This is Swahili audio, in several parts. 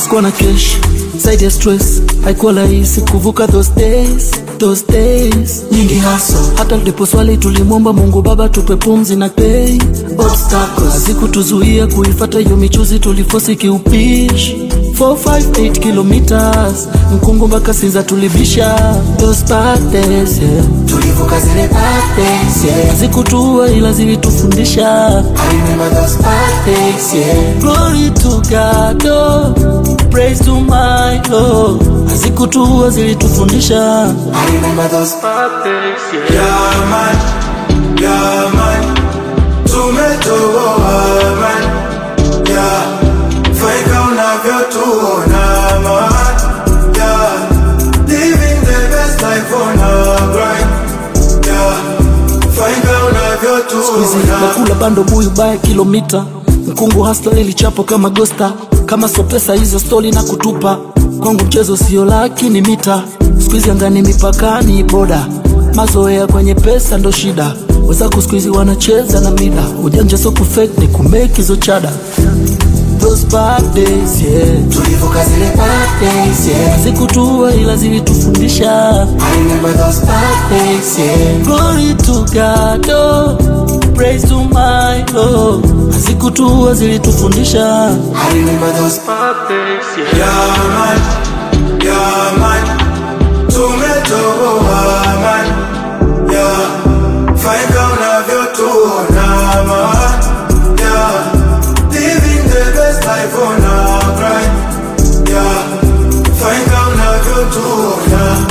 sikuwa na cash zaidi ya stress haikuwa rahisi kuvuka those days those days nyingi haso hata ndipo swali tulimwomba mungu baba tupe pumzi na pay obstacles hazikutuzuia kuifata hiyo michuzi tulifosi kiupishi 458 kilometers mkungu mpaka sinza tulibisha those bad days yeah. tulivuka zile bad days, yeah. hazikutua ila zilitufundisha I remember those bad days, yeah. Glory to God, oh, praise to my Lord. Hazikutua zilitufundisha I remember those bad days, yeah. Yeah man, yeah man, tumetoboa man, yeah, faika unavyotuona man, yeah, living the best life on a grind, yeah, faika Squeezy, unavyotuona nakula bando buyu baya kilomita mkungu hasla ilichapo kama gosta kama so pesa hizo stori na kutupa kwangu mchezo sio laki ni mita skuizi angani mipakani boda mazoea kwenye pesa ndo shida wezako skuizi wanacheza na mida ujanja so kufake ni kumake hizo chada those bad days yeah tulivuka zile bad days, yeah. zikutua ila zilitufundisha I remember those bad days, yeah. Glory to God, oh, praise to my Lord. Hazikutua zilitufundisha I remember those Yeah man, yeah man, tumetoboa man, yeah, faika unavyotuona man, yeah, living the best life on a grind, yeah, faika unavyotuona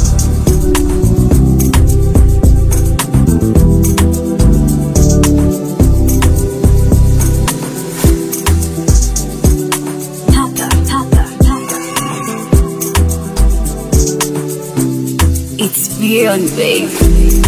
Papa, Papa, Papa. It's beyond, babe.